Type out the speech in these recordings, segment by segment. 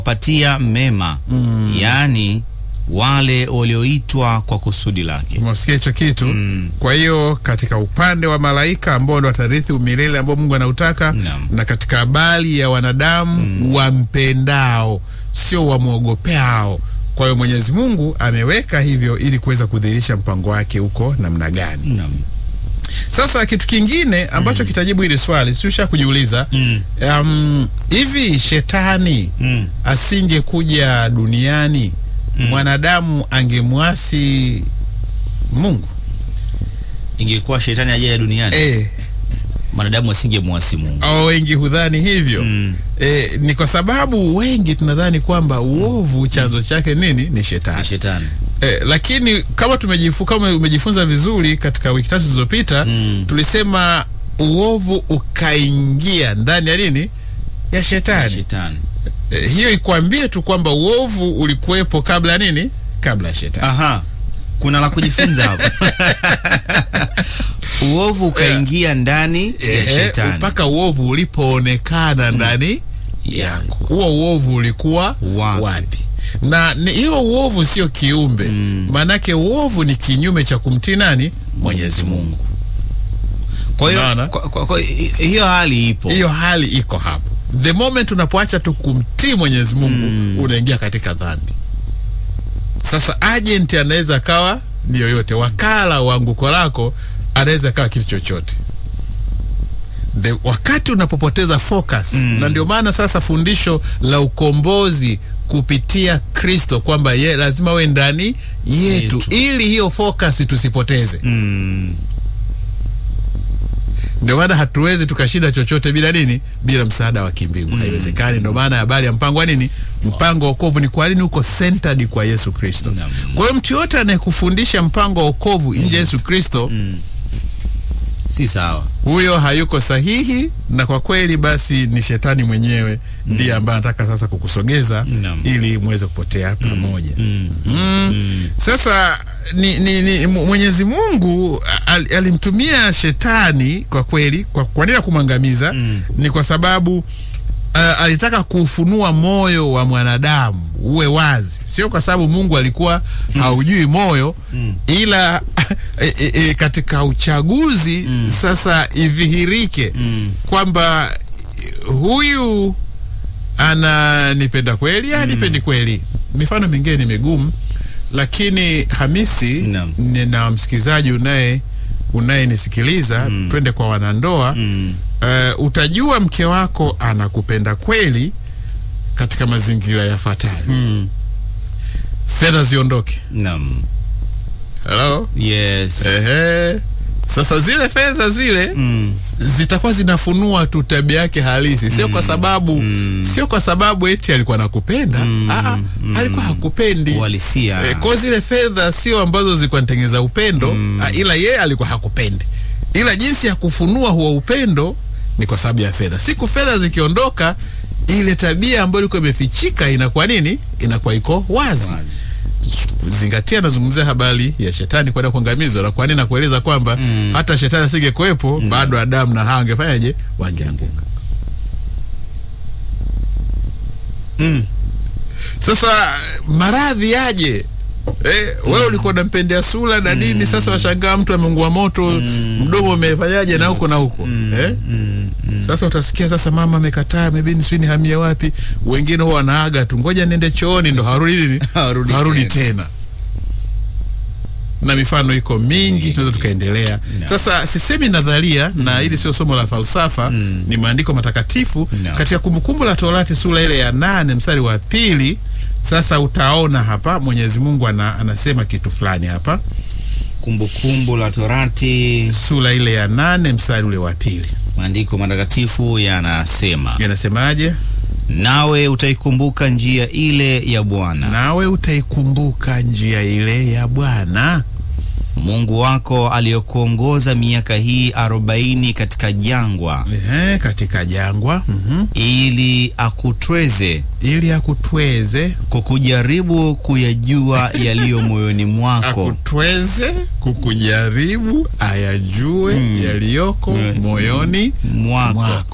patia mema mm. yaani wale walioitwa kwa kusudi lake. Umesikia hicho kitu? Kwa hiyo katika upande wa malaika ambao ndo watarithi umilele ambao Mungu anautaka Naam. na katika habari ya wanadamu wampendao, sio wamwogopeao. Kwa hiyo Mwenyezi Mungu ameweka hivyo ili kuweza kudhihirisha mpango wake huko namna gani. Naam. Sasa kitu kingine ambacho kitajibu hili swali siusha kujiuliza Mm. um, hivi shetani Mm. asingekuja duniani mwanadamu angemwasi Mungu? Ingekuwa shetani ajaye duniani Eh, mwanadamu asingemwasi Mungu. au wengi hudhani hivyo Mm. eh, ni kwa sababu wengi tunadhani kwamba uovu chanzo chake nini? Ni Ni shetani. shetani. Eh, lakini kama tumejifu, kama umejifunza vizuri katika wiki tatu zilizopita Mm. tulisema uovu ukaingia ndani ya nini? Ya shetani. Shetani. Eh, hiyo ikwambie tu kwamba uovu ulikuwepo kabla ya nini? Kabla ya shetani. Aha. Kuna la kujifunza hapo. Uovu ukaingia ndani ya Eh, shetani. mpaka uovu ulipoonekana ndani yako. Huo uovu ulikuwa Wapi? wapi? Na ni- hiyo uovu sio kiumbe, maanake uovu ni kinyume cha kumtii nani? Mwenyezi Mungu. Kwa hiyo Unaona? kwa, kwa, kwa, hi- hiyo hali ipo. Hiyo hali iko hapo. The moment unapoacha tu kumtii Mwenyezi Mungu unaingia katika dhambi. Sasa agent anaweza akawa ni yoyote, wakala wa anguko lako anaweza akawa kitu chochote. The, wakati unapopoteza focus na ndio maana sasa fundisho la ukombozi kupitia Kristo kwamba ye lazima we ndani yetu, Yetu. ili hiyo focus tusipoteze. Mm. Ndio maana hatuwezi tukashinda chochote bila nini? Bila msaada wa kimbingu, haiwezekani. Ndio maana habari ya mpango wa nini? Mpango wa wokovu ni kwa nini uko centered kwa Yesu Kristo. Naam. Kwa hiyo mtu yote anayekufundisha mpango wa wokovu nje ya Yesu Kristo, Si sawa. huyo hayuko sahihi, na kwa kweli basi ni shetani mwenyewe ndiye ambaye anataka sasa kukusogeza Naam. ili muweze kupotea pamoja. Mm. Mm. Sasa ni, ni, ni Mu- Mwenyezi Mungu al, alimtumia shetani kwa kweli kwa, kwa nini ya kumwangamiza Mm. ni kwa sababu uh, alitaka kuufunua moyo wa mwanadamu uwe wazi, sio kwa sababu Mungu alikuwa haujui moyo ila e, e, e, katika uchaguzi sasa idhihirike Mm. kwamba huyu ananipenda kweli anipendi kweli. Mifano mingine ni migumu, lakini Hamisi Naam. ni- na msikilizaji unaye unayenisikiliza twende kwa wanandoa Mm. eh, utajua mke wako anakupenda kweli katika mazingira yafuatayo: Mm. fedha ziondoke. Naam. Hello? Yes. Ehe. Sasa zile fedha zile Mm. zitakuwa zinafunua tu tabia yake halisi, sio kwa sababu sio kwa sababu eti alikuwa anakupenda Aa, alikuwa hakupendi. Uhalisia. E, kwa zile fedha sio ambazo zilikuwa nitengeza upendo ah, ila yeye alikuwa hakupendi, ila jinsi ya kufunua huo upendo ni kwa sababu ya fedha. Siku fedha zikiondoka, ile tabia ambayo ilikuwa imefichika inakuwa nini? Inakuwa iko wazi. Wazi. Zingatia, nazungumzia habari ya shetani kwenda kuangamizwa, na kwa nini nakueleza kwamba hata shetani asingekuwepo bado Adamu na Hawa wangefanyaje? Wangeanguka. Mm. Sasa maradhi yaje? Eh, wewe ulikuwa unampendea sura na nini, sasa washangaa mtu ameungua moto, mdomo umefanyaje na huko na huko eh? Sasa utasikia sasa mama amekataa, amebini sijui nihamie wapi. Wengine huwa wanaaga tu, ngoja niende chooni, ndo harudi nini, Harudi harudi tena. tena. Na mifano iko mingi, tunaweza tukaendelea. No. Sasa sisemi nadharia, na hili sio somo la falsafa, ni maandiko matakatifu No. katika Kumbukumbu la Torati sura ile ya nane mstari wa pili. Sasa utaona hapa Mwenyezi Mungu ana, anasema kitu fulani hapa, Kumbukumbu la Torati, sura ile ya nane mstari ule wa pili, maandiko matakatifu yanasema, yanasemaje? nawe utaikumbuka njia ile ya Bwana Nawe utaikumbuka njia ile ya Bwana Mungu wako aliyokuongoza miaka hii arobaini katika jangwa, ehe, katika jangwa mhm, ili akutweze ili akutweze kukujaribu kuyajua yaliyo moyoni mwako. akutweze kukujaribu ayajue yaliyoko Mm. moyoni Mwako. mwako.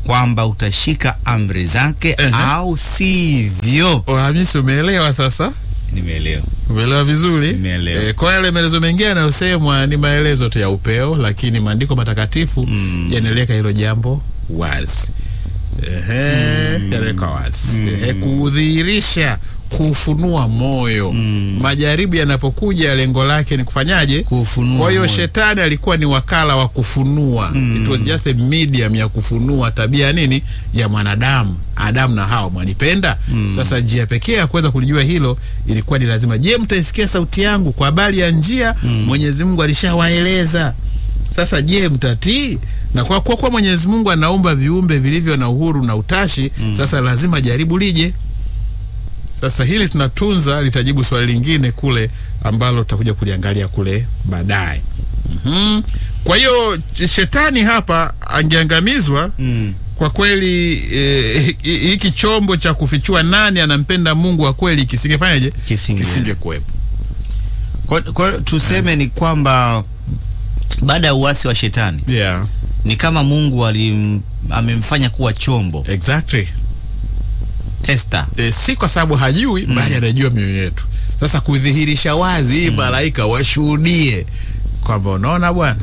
kwamba utashika amri zake Ehe. au sivyo. Hamisi, umeelewa sasa? Nimeelewa. Umeelewa vizuri? Nimeelewa. E, kwa yale maelezo mengine yanayosemwa ni maelezo tu ya upeo, lakini maandiko matakatifu Mm. yanaliweka hilo jambo wazi. Ehe, yanaweka wazi. Ehe, kudhihirisha, kufunua moyo. Majaribu yanapokuja, lengo lake ni kufanyaje? Kufunua Kwa hiyo moyo. shetani alikuwa ni wakala wa kufunua. It was just a medium ya kufunua tabia nini ya mwanadamu. Adamu na Hawa mwanipenda. Sasa njia pekee ya kuweza kulijua hilo ilikuwa ni lazima, je, mtaisikia sauti yangu? Kwa habari ya njia Mwenyezi Mungu alishawaeleza. Sasa je, mtatii? Na kwa kwa kuwa Mwenyezi Mungu anaumba viumbe vilivyo na uhuru na utashi, sasa lazima jaribu lije. Sasa hili tunatunza, litajibu swali lingine kule ambalo tutakuja kuliangalia kule baadaye. Mhm. Kwa hiyo shetani hapa angeangamizwa Mm. kwa kweli. eh, hi- hiki chombo cha kufichua nani anampenda Mungu wa kweli kisingefanyaje? Kisinge. Kisingekuwepo. Kwa, kwa hiyo tuseme ni kwamba baada ya uasi wa shetani Yeah, ni kama Mungu alim, amemfanya kuwa chombo exactly. tester. E, si kwa sababu hajui bali anajua mioyo yetu. Sasa kudhihirisha wazi hii malaika washuhudie kwamba unaona bwana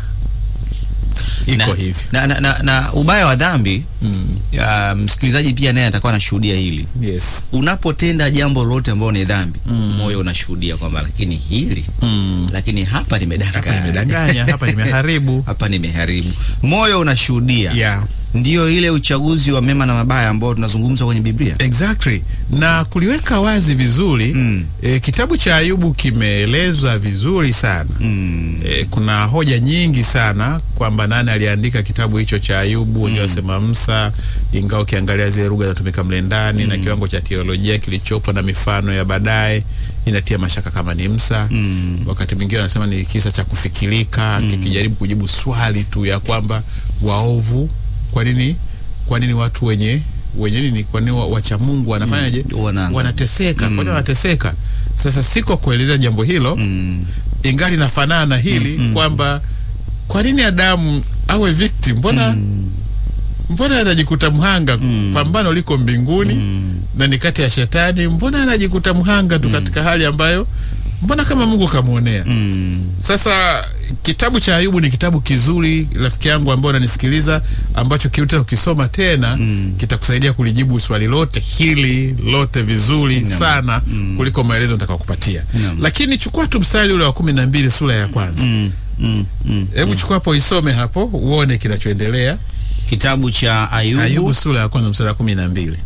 iko na, hivi. na, na, na, na ubaya wa dhambi ya, msikilizaji pia naye atakuwa anashuhudia hili. Yes. Unapotenda jambo lolote ambalo ni dhambi, moyo unashuhudia kwamba lakini hili lakini hapa Hapa nimedanganya, nimedanganya, hapa nimeharibu. hapa nimeharibu. Moyo unashuhudia Yeah. ndio ile uchaguzi wa mema na mabaya ambao tunazungumza kwenye Biblia. Exactly. Na kuliweka wazi vizuri Mm. e, kitabu cha Ayubu kimeelezwa vizuri sana. Mm. E, kuna hoja nyingi sana kwamba nani aliandika kitabu hicho cha Ayubu. Wengine wasema Musa, ingawa ukiangalia zile lugha zinatumika mle ndani na kiwango cha teolojia kilichopo na mifano ya baadaye inatia mashaka kama ni Musa. Mm. Wakati mwingine wanasema ni kisa cha kufikirika kikijaribu kujibu swali tu ya kwamba waovu, kwa nini kwa nini watu wenye wenye nini, kwa nini wa- wacha Mungu wanafanyaje? Wana- Wanateseka. Kwa nini wanateseka? Sasa siko kuelezea jambo hilo Mm. ingali nafanana na hili kwamba kwa nini Adamu awe victim? Mbona mbona anajikuta mhanga? Pambano liko mbinguni na ni kati ya shetani, mbona anajikuta mhanga tu katika hali ambayo mbona kama Mungu kamwonea? Mm. Sasa kitabu cha Ayubu ni kitabu kizuri, rafiki yangu ambao unanisikiliza, ambacho kiuta ukisoma tena kitakusaidia kulijibu swali lote hili lote vizuri sana kuliko maelezo nitakayokupatia. Naam. Lakini chukua tu mstari ule wa kumi na mbili sura ya kwanza. Mm. Mm. Mm. Hebu chukua hapo isome hapo uone kinachoendelea. Kitabu cha Ayubu, Ayubu sura ya kwanza mstari wa kumi na mbili.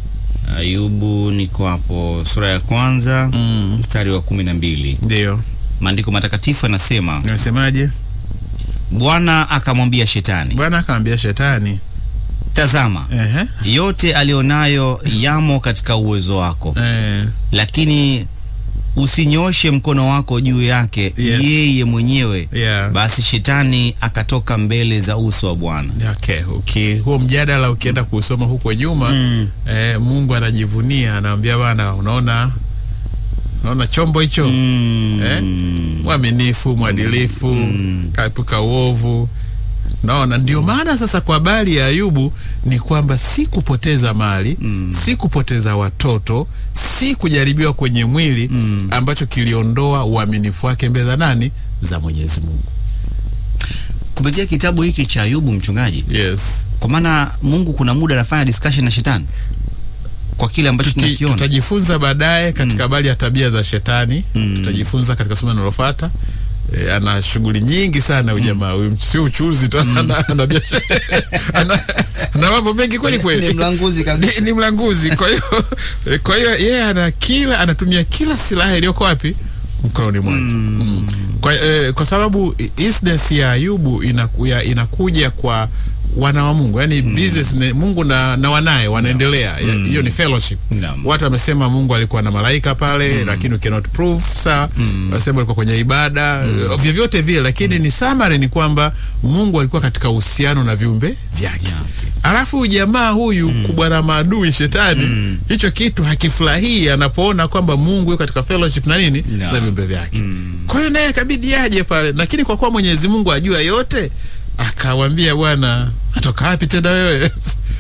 Ayubu niko hapo sura ya kwanza Mm. mstari wa kumi na mbili. Ndio Maandiko matakatifu yanasema, nasemaje? Bwana akamwambia Shetani, Bwana akamwambia shetani, tazama, ehe, yote alionayo yamo katika uwezo wako, eh, lakini usinyoshe mkono wako juu yake Yes. yeye mwenyewe. yeah. Basi Shetani akatoka mbele za uso wa Bwana. Okay, okay. Huo mjadala ukienda kusoma huko nyuma eh, Mungu anajivunia anaambia bana, unaona unaona chombo hicho Mm. Eh? mwaminifu, mwadilifu, kaepuka uovu. Naona ndio maana sasa kwa habari ya Ayubu ni kwamba si kupoteza mali si kupoteza watoto, si kujaribiwa kwenye mwili ambacho kiliondoa uaminifu wake mbele za nani? Za Mwenyezi Mungu. Kupitia kitabu hiki cha Ayubu, mchungaji, Yes. kwa maana Mungu kuna muda anafanya discussion na Shetani kwa kile ambacho Tuki- tunakiona. tutajifunza baadaye katika habari ya tabia za shetani tutajifunza katika somo linalofuata. E, ana shughuli nyingi sana huyu jamaa huyu, sio uchuzi tu, ana, ana, biashara ana, ana mambo mengi kweli kweli Ni mlanguzi kabisa. ni, ni mlanguzi. Kwa hiyo kwa hiyo yeye ana kila anatumia kila silaha iliyoko wapi mkononi mwake mm. Kwa, eh, kwa sababu incidence ya Ayubu inaku, ya, inakuja kwa wana wa Mungu yani business ne, Mungu na, na wanaye wanaendelea Ya- hiyo ni fellowship Naam. watu wamesema Mungu alikuwa na malaika pale lakini you cannot prove sa wanasema alikuwa kwenye ibada uh, vyovyote vile lakini ni summary ni kwamba Mungu alikuwa katika uhusiano na viumbe vyake alafu huyu jamaa huyu kubwa na maadui shetani hicho kitu hakifurahii anapoona kwamba Mungu yuko katika fellowship na nini No. na viumbe vyake kwa hiyo naye kabidi aje pale lakini kwa kuwa Mwenyezi Mungu ajua yote akawambia bwana atoka wapi tena wewe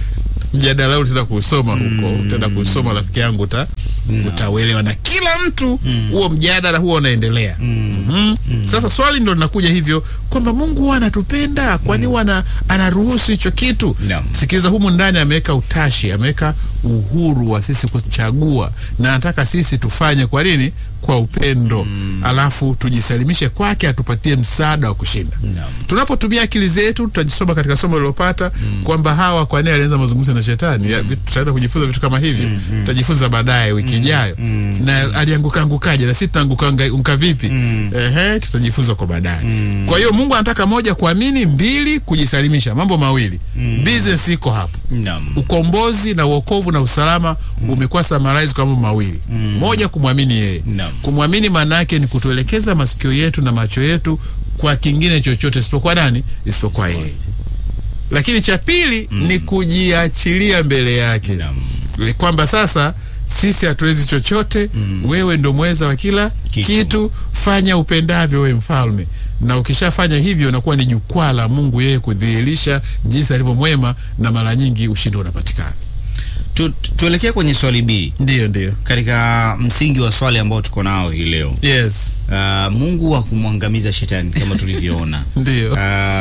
mjadala huu utaenda kuusoma huko utaenda kuusoma rafiki yangu uta, utauelewa na kila mtu huo mjadala huo unaendelea Mhm. sasa swali ndo linakuja hivyo kwamba mungu huwa anatupenda kwani huwa ana- anaruhusu hicho kitu Naam. sikiliza humu ndani ameweka utashi ameweka uhuru wa sisi kuchagua na anataka sisi tufanye kwa nini kwa upendo alafu tujisalimishe kwake atupatie msaada wa kushinda Naam. tunapotumia akili zetu tutajisoma katika somo lililopata kwamba hawa kwa nini alianza mazungumzo na shetani Ya, vitu- tutaweza kujifunza vitu kama hivi tutajifunza baadaye wiki ijayo na alianguka angukaje na sisi tunaanguka anguka vipi ehe tutajifunza kwa baadaye kwa hiyo mungu anataka moja kuamini mbili kujisalimisha mambo mawili business iko hapo Naam. ukombozi na uokovu na usalama umekuwa summarize kwa mambo mawili moja kumwamini yeye Naam. kumwamini maana yake ni kutuelekeza masikio yetu na macho yetu kwa kingine chochote isipokuwa nani isipokuwa yeye lakini cha pili ni kujiachilia mbele yake Naam. Ni kwamba sasa sisi hatuwezi chochote wewe ndo mweza wa kila Kitu. kitu. fanya upendavyo wewe mfalme na ukishafanya hivyo inakuwa ni jukwaa la mungu yeye kudhihirisha jinsi alivyo mwema na mara nyingi ushindi unapatikana Tu, tu, tuelekee kwenye swali B ndio ndio katika msingi wa swali ambao tuko nao hii leo. yes Uh, Mungu wa kumwangamiza shetani kama tulivyoona ndio uh,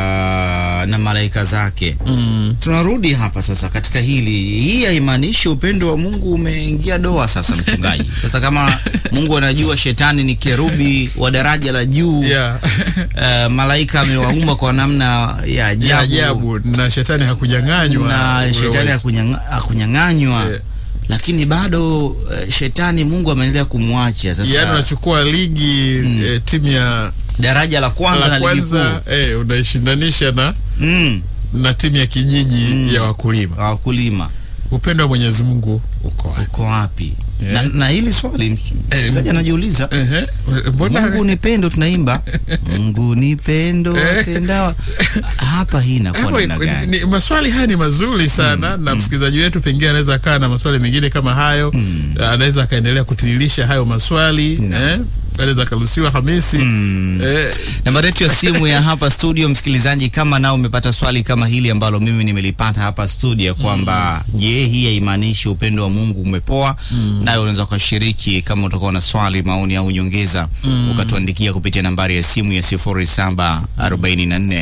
na malaika zake mm. Tunarudi hapa sasa katika hili, hii haimaanishi upendo wa Mungu umeingia doa sasa, mchungaji. Sasa kama Mungu anajua shetani ni kerubi wa daraja la juu yeah. uh, malaika amewaumba kwa namna ya ajabu, ya ajabu na shetani hakunyang'anywa na ule shetani uwezo. hakunyanga- hakunyang'anywa Yeah. lakini bado uh, shetani Mungu ameendelea kumwacha sasa yaani unachukua ligi eh, timu ya daraja la kwanza la na ligi kwanza kuu eh, unaishindanisha na mm, na timu ya kijiji ya wakulima wakulima upendo wa mwenyezi mungu uko wapi uko wapi? Yeah. Na, na hili swali msikilizaji anajiuliza Ehe, mbona Mungu ni pendo, tunaimba Mungu ni pendo apendao. Hapa hii inakuwa hapo namna gani? ni, maswali haya ni mazuri sana na msikilizaji wetu pengine anaweza akaa na maswali mengine kama hayo anaweza akaendelea kutiririsha hayo maswali eh, anaweza akaruhusiwa Hamisi eh, Nambari yetu ya simu ya hapa studio, msikilizaji, kama nao umepata swali kama hili ambalo mimi nimelipata hapa studio kwamba je, hii haimaanishi upendo wa Mungu umepoa? Nayo unaweza ukashiriki kama utakuwa na swali, maoni au nyongeza, ukatuandikia kupitia nambari ya simu ya 0744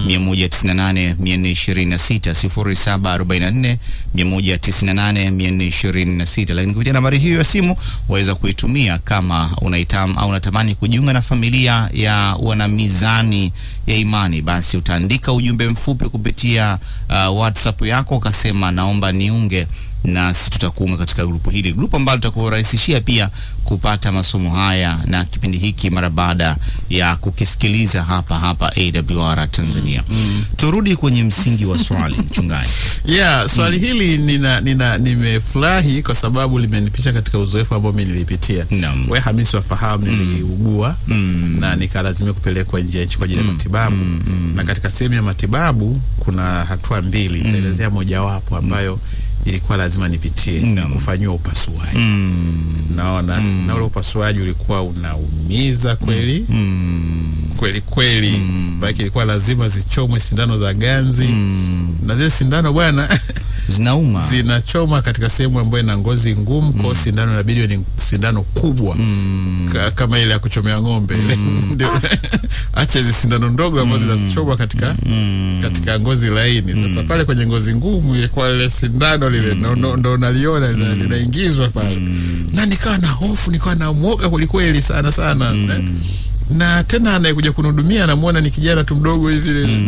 198 426 0744 198 426. Lakini kupitia nambari hiyo ya simu waweza kuitumia kama unaitam au unatamani kujiunga na familia ya wana mizani ya imani, basi utaandika ujumbe mfupi kupitia uh, WhatsApp yako ukasema naomba niunge nasi tutakuunga katika grupu hili, grupu ambalo litakurahisishia pia kupata masomo haya na kipindi hiki mara baada ya kukisikiliza hapa hapa AWR Tanzania. Turudi kwenye msingi wa swali mchungaji. yeah, swali hili nina, nina nimefurahi kwa sababu limenipisha katika uzoefu ambao mi nilipitia Naam. we Hamisi wafahamu niliugua na nikalazimia kupelekwa nje ya nchi kwa ajili ya matibabu na katika sehemu ya matibabu kuna hatua mbili nitaelezea mojawapo ambayo ilikuwa lazima nipitie Naam. kufanyiwa upasuaji naona na ule upasuaji ulikuwa unaumiza kweli kweli kweli mm. ilikuwa lazima zichomwe sindano za ganzi na zile sindano bwana Zinauma. zinachoma katika sehemu ambayo ina ngozi ngumu kwao sindano inabidi ni sindano kubwa Ka, kama ile ya kuchomea ng'ombe ile ndio acha hizi sindano ndogo ambazo zinachoma katika katika ngozi laini sasa pale kwenye ngozi ngumu ilikuwa lile sindano lile ndo- ndo ndo unaliona lina- linaingizwa pale na nikawa na hofu nikawa na mwoga kwelikweli sana sana na tena anayekuja kunihudumia namwona ni kijana tu mdogo hivi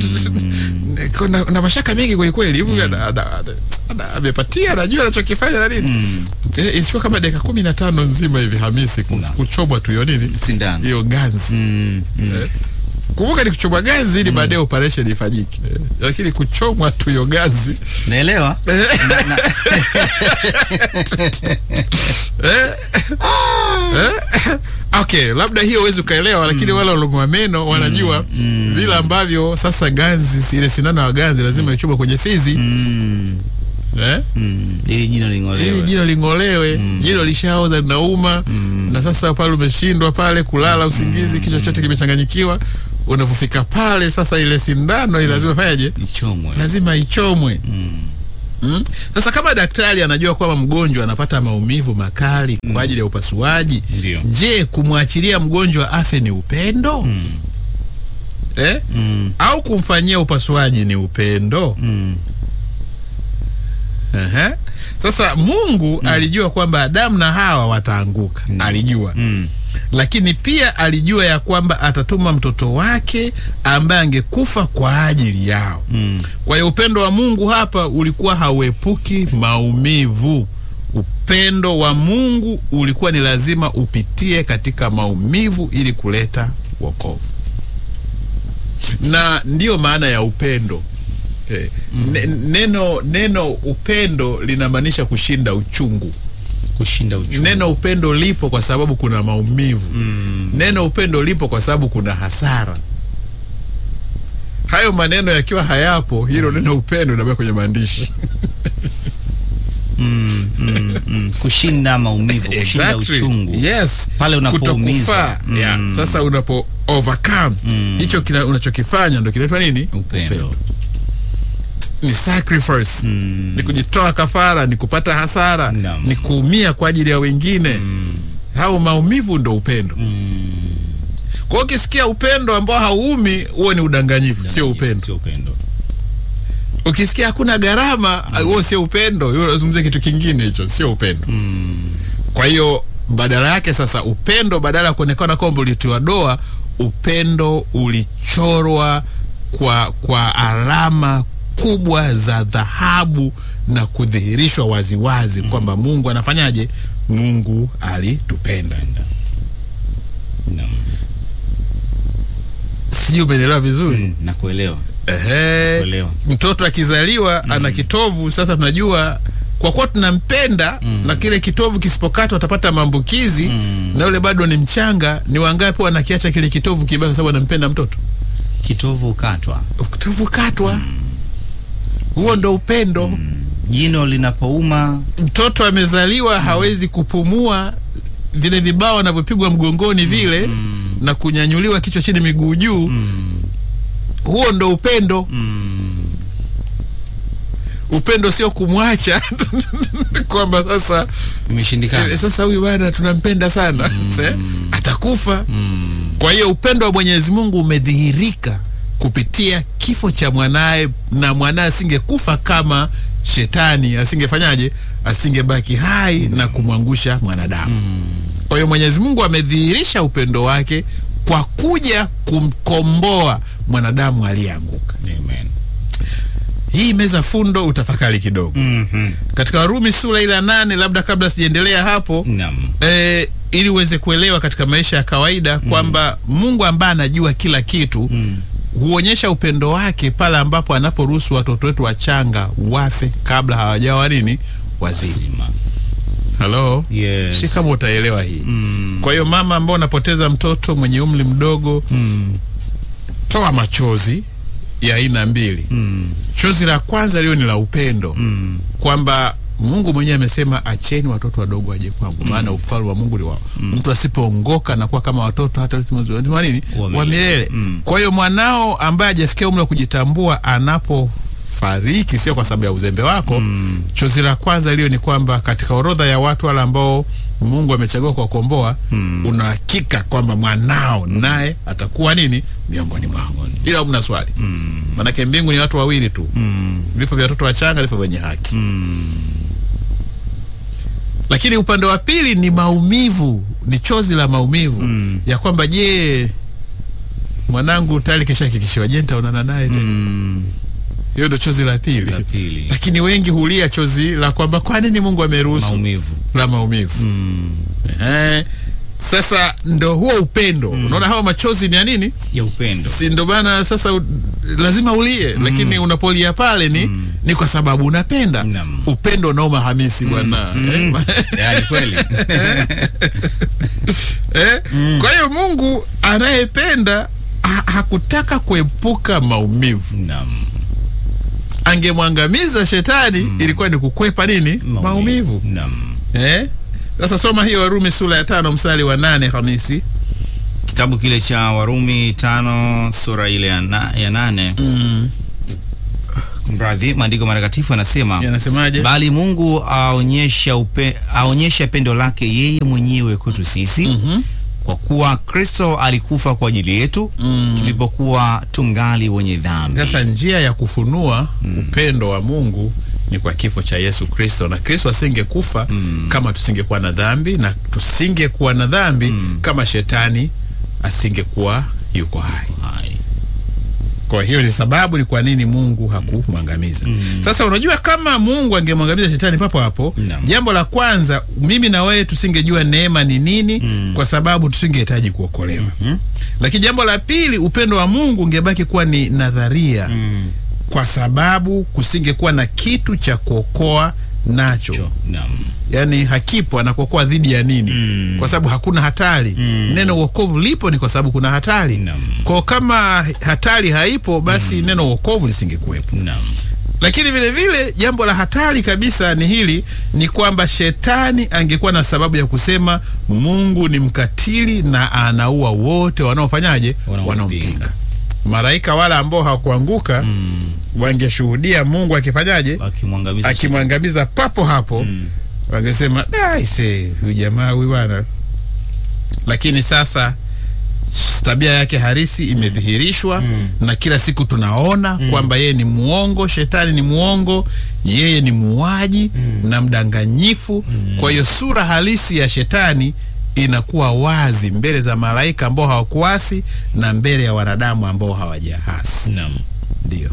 Niko na, na mashaka mengi kwelikweli hivi ana- ana- ana- ana- amepatia anajua anachokifanya na nini eh, ilichukua kama dakika kumi na tano nzima hivi Hamisi ku- kuchomwa tu hiyo nini Sindano. hiyo ganzi Mm, mm. Eh, kumbuka ni kuchomwa ganzi ili baadaye operation ifanyike Eh, lakini kuchomwa tu hiyo ganzi Naelewa. okay labda hiyo huwezi ukaelewa lakini wale walong'oa meno wanajua vile ambavyo sasa ganzi ile sindano ya ganzi lazima ichomwe kwenye fizi Mm, eh? mm. Ili jino ili ling'olewe. jino ling'olewe jino lishaoza linauma na sasa pale umeshindwa pale kulala usingizi kichwa chote kimechanganyikiwa unavyofika pale sasa ile sindano ile lazima fanyaje Ichomwe. lazima ichomwe Mm? Sasa kama daktari anajua kwamba mgonjwa anapata maumivu makali kwa ajili ya upasuaji, Ndio. je, kumwachilia mgonjwa afe ni upendo? Eh? Mm. Au kumfanyia upasuaji ni upendo? Mm. Ehe. Sasa Mungu alijua kwamba Adamu na Hawa wataanguka, alijua Mm. lakini pia alijua ya kwamba atatuma mtoto wake ambaye angekufa kwa ajili yao. Mm. Kwa hiyo upendo wa Mungu hapa ulikuwa hauepuki maumivu. Upendo wa Mungu ulikuwa ni lazima upitie katika maumivu ili kuleta wokovu, na ndiyo maana ya upendo. Eh, ne- neno neno upendo linamaanisha kushinda uchungu. Kushinda uchungu. Neno upendo lipo kwa sababu kuna maumivu. Mm. Neno upendo lipo kwa sababu kuna hasara. Hayo maneno yakiwa hayapo, hilo neno upendo linabaki kwenye maandishi. Mm. Mm. Mm. Kushinda maumivu, kushinda Exactly. uchungu. Yes. Pale unapoumizwa. Kutokufaa. Mm. Yeah. Sasa unapo overcome Mm. hicho kila unachokifanya ndo kinaitwa nini? Upendo. Ni sacrifice. Mm. Ni kujitoa kafara, ni kupata hasara, Naam. ni kuumia kwa ajili ya wengine. Hao maumivu ndo upendo. Kwa hiyo ukisikia upendo ambao hauumi, huo ni udanganyifu, sio upendo. Sio upendo. Ukisikia hakuna gharama, huo sio upendo. Hiyo unazungumzia kitu kingine, hicho sio upendo. Kwa hiyo badala yake sasa, upendo badala ya kuonekana kwamba ulitiwa doa, upendo ulichorwa kwa, kwa alama kubwa za dhahabu na kudhihirishwa waziwazi kwamba Mungu anafanyaje? Mungu alitupenda. Naam. Sijui umeelewa vizuri? Mm. Nakuelewa. Ehe, Kuelewa. mtoto akizaliwa ana kitovu. Sasa tunajua kwa kuwa tunampenda na kile kitovu kisipokatwa atapata maambukizi na yule bado ni mchanga. Ni wangapi wanakiacha kile kitovu kibaki kwa sababu anampenda mtoto? Kitovu katwa. Kitovu katwa, huo ndo upendo. Jino linapouma. Mtoto amezaliwa hawezi kupumua, vile vibao anavyopigwa mgongoni vile na kunyanyuliwa kichwa chini miguu juu, huo ndo upendo. Upendo sio kumwacha kwamba sasa Imeshindikana. eh, sasa huyu bwana tunampenda sana eh, atakufa. Kwa hiyo upendo wa Mwenyezi Mungu umedhihirika kupitia kifo cha mwanaye, na mwanaye asingekufa kama shetani asingefanyaje, asingebaki hai na kumwangusha mwanadamu. Kwa hiyo Mwenyezi Mungu amedhihirisha upendo wake kwa kuja kumkomboa mwanadamu aliyeanguka. Amen. Hii meza fundo, utafakari kidogo Mhm. katika Warumi sura ile ya nane, labda kabla sijaendelea hapo Naam. e, ili uweze kuelewa katika maisha ya kawaida kwamba Mungu ambaye anajua kila kitu huonyesha upendo wake pale ambapo anaporuhusu watoto wetu wachanga wafe kabla hawajawa nini wazima. Zima. Halo, Yes. si kama utaelewa hii. Mm. Kwa hiyo mama ambao unapoteza mtoto mwenye umri mdogo, Mm. toa machozi ya aina mbili. Mm. Chozi la kwanza lio ni la upendo Mm. kwamba Mungu mwenyewe amesema acheni watoto wadogo waje kwangu, maana ufalme wa Mungu ni wao. Mtu asipoongoka na kuwa kama watoto hata lazima nini Wa milele. wa milele. Mm. Kwa hiyo mwanao ambaye hajafikia umri wa kujitambua anapofariki, sio kwa sababu ya uzembe wako. Chozi la kwanza lio ni kwamba katika orodha ya watu wale ambao Mungu amechagua kuwakomboa, una hakika kwamba mwanao naye atakuwa nini miongoni mwao, ila mna swali Manake mbingu ni watu wawili tu, vifo vya watoto wachanga, vifo vyenye haki. Lakini upande wa pili ni maumivu, ni chozi la maumivu ya kwamba je, mwanangu tayari kishahakikishiwa, je, nitaonana naye tena? Mm. Hiyo ndo chozi la pili. La pili. Lakini wengi hulia chozi la kwamba kwa nini Mungu ameruhusu Maumivu. la maumivu. Mm. Ehe. Sasa ndo huo upendo. Unaona hawa machozi ni ya nini? Ya upendo. si ndo maana sasa u, lazima ulie lakini unapolia pale ni ni kwa sababu unapenda Naam. upendo unaoma hamisi bwana eh? Yaani kweli. eh? kwa hiyo mungu anayependa ha, hakutaka kuepuka maumivu Naam. angemwangamiza shetani ilikuwa ni kukwepa nini maumivu, Naam. Eh? sasa soma hiyo warumi sura ya tano mstari wa nane hamisi Kitabu kile cha Warumi tano sura ile ya, na, ya nane Mradhi, maandiko matakatifu yanasema yanasemaje? bali Mungu aonyesha upe, aonyesha pendo lake yeye mwenyewe kwetu sisi Mhm. kwa kuwa Kristo alikufa kwa ajili yetu tulipokuwa tungali wenye dhambi. Sasa njia ya kufunua upendo wa Mungu ni kwa kifo cha Yesu Kristo, na Kristo asingekufa kama tusingekuwa na dhambi, na tusingekuwa na dhambi kama shetani asingekuwa yuko hai. Hai. Kwa hiyo ni sababu ni kwa nini Mungu hakumwangamiza. Sasa unajua, kama Mungu angemwangamiza shetani papo hapo, Naam. jambo la kwanza, mimi na wewe tusingejua neema ni nini, kwa sababu tusingehitaji kuokolewa. Lakini jambo la pili, upendo wa Mungu ungebaki kuwa ni nadharia, kwa sababu kusingekuwa na kitu cha kuokoa nacho Cho- Naam. yaani hakipo anakuokoa dhidi ya nini? Kwa sababu hakuna hatari. Neno wokovu lipo ni kwa sababu kuna hatari. Naam. Kwa kama hatari haipo, basi neno wokovu lisingekuwepo. Naam. Lakini vile vile jambo la hatari kabisa ni hili, ni kwamba shetani angekuwa na sababu ya kusema Mungu ni mkatili na anaua wote wanaofanyaje, Wanaompinga. wanaompinga. Malaika wale ambao hawakuanguka wangeshuhudia Mungu akifanyaje, Akimwangamiza akimwangamiza papo hapo wangesema aise, huyu jamaa huyu bwana. Lakini sasa tabia yake harisi imedhihirishwa na kila siku tunaona kwamba yeye ni muongo, shetani ni muongo, yeye ni muuaji na mdanganyifu. Kwa hiyo sura halisi ya shetani inakuwa wazi mbele za malaika ambao hawakuasi na mbele ya wanadamu ambao hawajahasi. Naam. Ndio.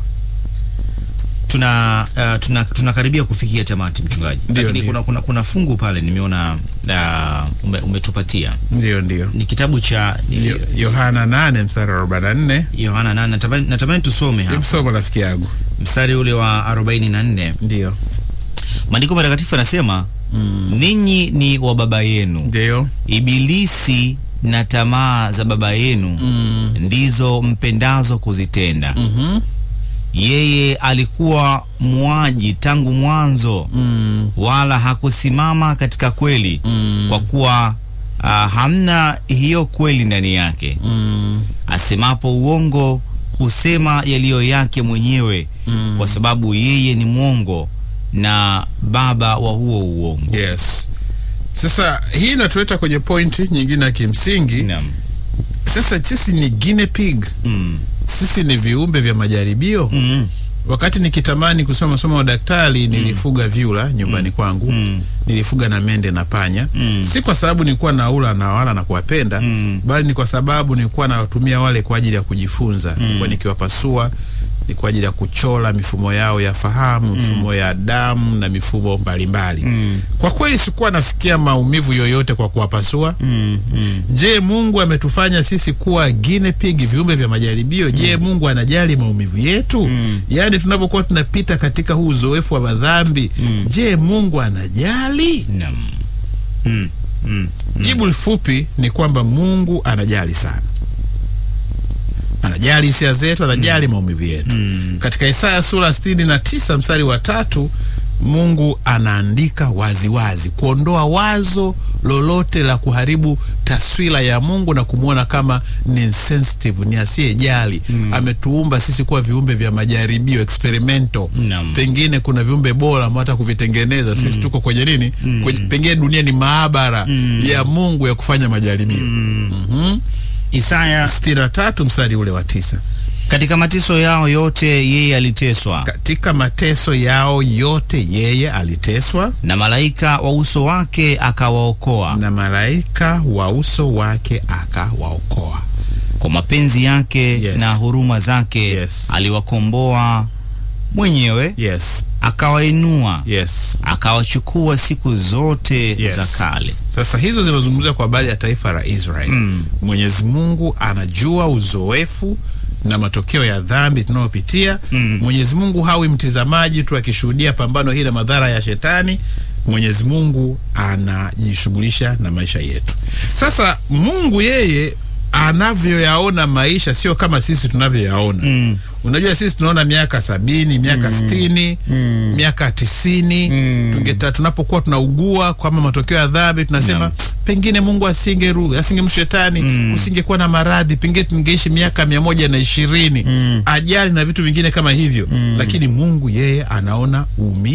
tuna uh, tuna tunakaribia kufikia tamati mchungaji, Ndio, lakini ndio. kuna, kuna, kuna fungu pale nimeona uh, ume, umetupatia Ndio, ndio. ni kitabu cha ni- Yo- Yohana 8 mstari wa 44. Yohana nane natamani, natamani tusome hapa Msoma rafiki yangu. mstari ule wa 44. Ndio. Maandiko matakatifu yanasema ninyi ni wa baba yenu Ndio. Ibilisi na tamaa za baba yenu ndizo mpendazo kuzitenda. Mhm. Yeye alikuwa muaji tangu mwanzo, Mm. wala hakusimama katika kweli, kwa kuwa ah, hamna hiyo kweli ndani yake. Mm. Asemapo uongo husema yaliyo yake mwenyewe, kwa sababu yeye ni mwongo na baba wa huo uongo. Yes. Sasa hii inatuleta kwenye pointi nyingine ya kimsingi. Naam. Sasa sisi ni guinea pig. Mm. Sisi ni viumbe vya majaribio. Mm. Wakati nikitamani kusoma masomo ya udaktari nilifuga vyura nyumbani kwangu. Mm. Nilifuga na mende na panya. Mm. Si kwa sababu nilikuwa naula na wala na kuwapenda, Mm. bali ni kwa sababu nilikuwa nawatumia wale kwa ajili ya kujifunza. Nilikuwa nikiwapasua ni kwa ajili ya kuchora mifumo yao ya fahamu, mifumo ya damu na mifumo mbalimbali. Mm. Kwa kweli sikuwa nasikia maumivu yoyote kwa kuwapasua. Mm. Mm. Je, Mungu ametufanya sisi kuwa guinea pig, viumbe vya majaribio? Je, Mungu anajali maumivu yetu? Yaani tunavyokuwa tunapita katika huu uzoefu wa madhambi, je, Mungu anajali? Naam. Mm. Mm. Jibu lifupi ni kwamba Mungu anajali sana, anajali hisia zetu, anajali maumivu yetu. Katika Isaya sura sitini na tisa mstari wa tatu Mungu anaandika waziwazi wazi, kuondoa wazo lolote la kuharibu taswira ya Mungu na kumwona kama ni insensitive, ni asiyejali. Ametuumba sisi kuwa viumbe vya majaribio experimental. Naam. Pengine kuna viumbe bora ambao hata kuvitengeneza sisi tuko kwenye nini? Kwenye, pengine dunia ni maabara ya Mungu ya kufanya majaribio. Mhm. Isaya, sitini na tatu mstari ule wa tisa. katika mateso yao yote yeye aliteswa, Katika mateso yao yote yeye aliteswa, na malaika wa uso wake akawaokoa. na malaika wa uso wake akawaokoa. Kwa mapenzi yake Yes. na huruma zake Yes. aliwakomboa mwenyewe, Yes, akawainua, yes. akawachukua siku zote Yes. za kale. Sasa hizo zinazungumzia kwa habari ya taifa la Israeli. Mwenyezi Mungu anajua uzoefu na matokeo ya dhambi tunayopitia. Mwenyezi Mungu hawi mtizamaji tu akishuhudia pambano hili la madhara ya shetani. Mwenyezi Mungu anajishughulisha na maisha yetu. Sasa Mungu yeye anavyoyaona maisha sio kama sisi tunavyoyaona. Unajua sisi tunaona miaka sabini, miaka sitini, miaka tisini. Tungeta, tunapokuwa tunaugua kama matokeo ya dhambi tunasema pengine mungu asingeru asingemshu shetani mm. kusingekuwa na maradhi pengine tungeishi miaka mia moja na ishirini mm. ajali na vitu vingine kama hivyo mm. lakini mungu yeye anaona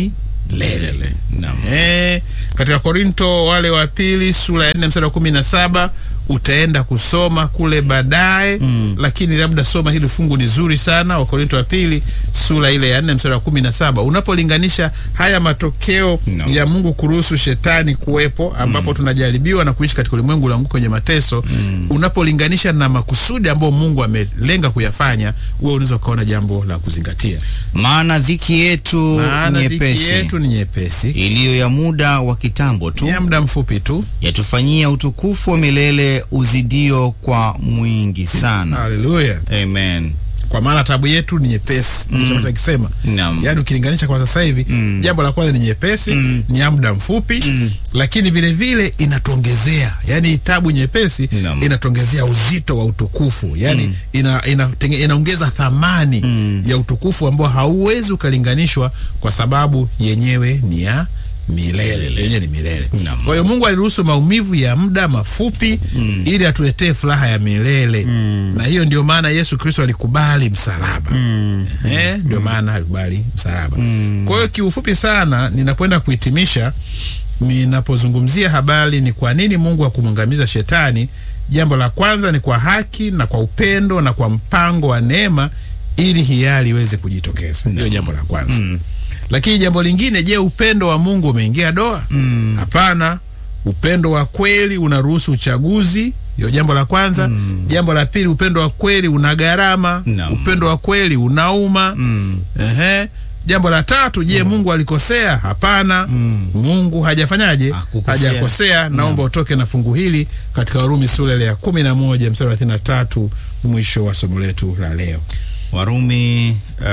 umilele Naam. Eh, katika Korinto wale wa pili sura ya nne mstari wa kumi na saba utaenda kusoma kule baadaye mm. lakini labda soma hili fungu ni zuri sana Wakorinto wa pili sura ile ya nne mstari wa kumi na saba unapolinganisha haya matokeo No. ya Mungu kuruhusu shetani kuwepo ambapo tunajaribiwa na kuishi katika ulimwengu la kwenye mateso mm. unapolinganisha na makusudi ambayo Mungu amelenga kuyafanya wewe unaweza ukaona jambo la kuzingatia maana dhiki yetu maana dhiki nyepesi yetu ni nyepesi iliyo ya muda wa kitambo tu ni ya muda mfupi tu yatufanyia utukufu wa milele uzidio kwa mwingi sana haleluya amen kwa maana tabu yetu ni nyepesi mm. akisema Naam. yaani ukilinganisha kwa sasa hivi Mm. jambo la kwanza ni nyepesi Mm. ni ya muda mfupi Mm. lakini vile vile inatuongezea yaani tabu nyepesi Naam. inatuongezea uzito wa utukufu yaani ina, ina, tenge- inaongeza thamani Mm. ya utukufu ambao hauwezi ukalinganishwa kwa sababu yenyewe ni ya milele yenyewe ni milele Naam. kwa hiyo mungu aliruhusu maumivu ya muda mafupi mm. ili atuletee furaha ya milele mm. na hiyo ndio maana yesu kristo alikubali msalaba mm. eh, ndio maana alikubali msalaba Mm. kwa hiyo kiufupi sana ninakwenda kuhitimisha ninapozungumzia habari ni kwa nini mungu hakumwangamiza shetani jambo la kwanza ni kwa haki na kwa upendo na kwa mpango wa neema ili hiari iweze kujitokeza ndio jambo la kwanza Mm. lakini jambo lingine je upendo wa mungu umeingia doa Mm. hapana upendo wa kweli unaruhusu uchaguzi hiyo jambo la kwanza Mm. jambo la pili upendo wa kweli una gharama Naam. upendo wa kweli unauma Mm. Ehe. Jambo la tatu, je, Mungu alikosea? Hapana. Mm. Mungu hajafanyaje? Hakukosea. Hajakosea. Naomba utoke na fungu hili katika Warumi sura ile ya kumi na moja mstari wa thelathini na tatu mwisho wa somo letu la leo. warumi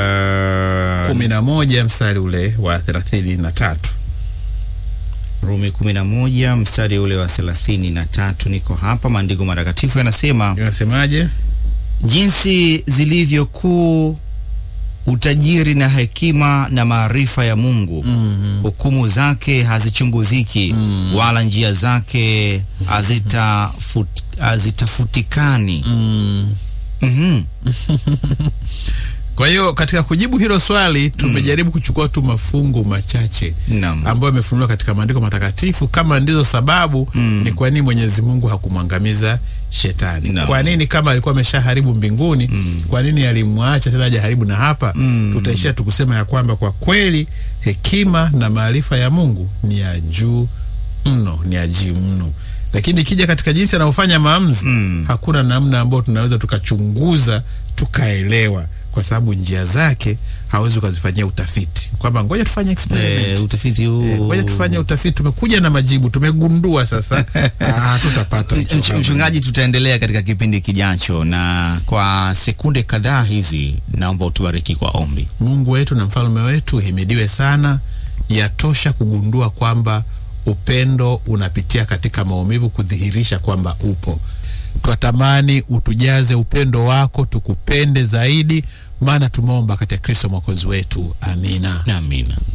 uh, kumi na moja mstari ule wa thelathini na tatu. Rumi kumi na moja mstari ule wa thelathini na tatu niko hapa. Maandiko matakatifu yanasema Inasemaje? jinsi zilivyokuu utajiri na hekima na maarifa ya Mungu Mhm. hukumu zake hazichunguziki Mm. wala njia zake hazitafut, hazitafutikani Mm. Mhm. Kwa hiyo katika kujibu hilo swali tumejaribu kuchukua tu mafungu machache Naam. ambayo yamefunuliwa katika maandiko matakatifu kama ndizo sababu Mm. ni kwa nini Mwenyezi Mungu hakumwangamiza shetani. Naam. Kwa nini kama alikuwa ameshaharibu mbinguni, kwa nini alimwacha tena aje haribu na hapa? Mm. Tutaishia tukusema ya kwamba kwa kweli hekima na maarifa ya Mungu ni ya juu mno, ni ya juu mno. Lakini ikija katika jinsi anavyofanya maamuzi Mm. hakuna namna ambayo tunaweza tukachunguza tukaelewa, kwa sababu njia zake hawezi ukazifanyia utafiti kwamba ngoja tufanye experiment Eh, utafiti huu Eh, ngoja tufanye utafiti. Tumekuja na majibu, tumegundua sasa. Ah, tutapata hicho Mch- hapa. Mchungaji, tutaendelea katika kipindi kijacho, na kwa sekunde kadhaa hizi naomba utubariki kwa ombi. Mungu wetu na mfalme wetu himidiwe sana. Yatosha kugundua kwamba upendo unapitia katika maumivu kudhihirisha kwamba upo. Twatamani utujaze upendo wako, tukupende zaidi, maana tumeomba katika Kristo mwokozi wetu. Amina. Amina.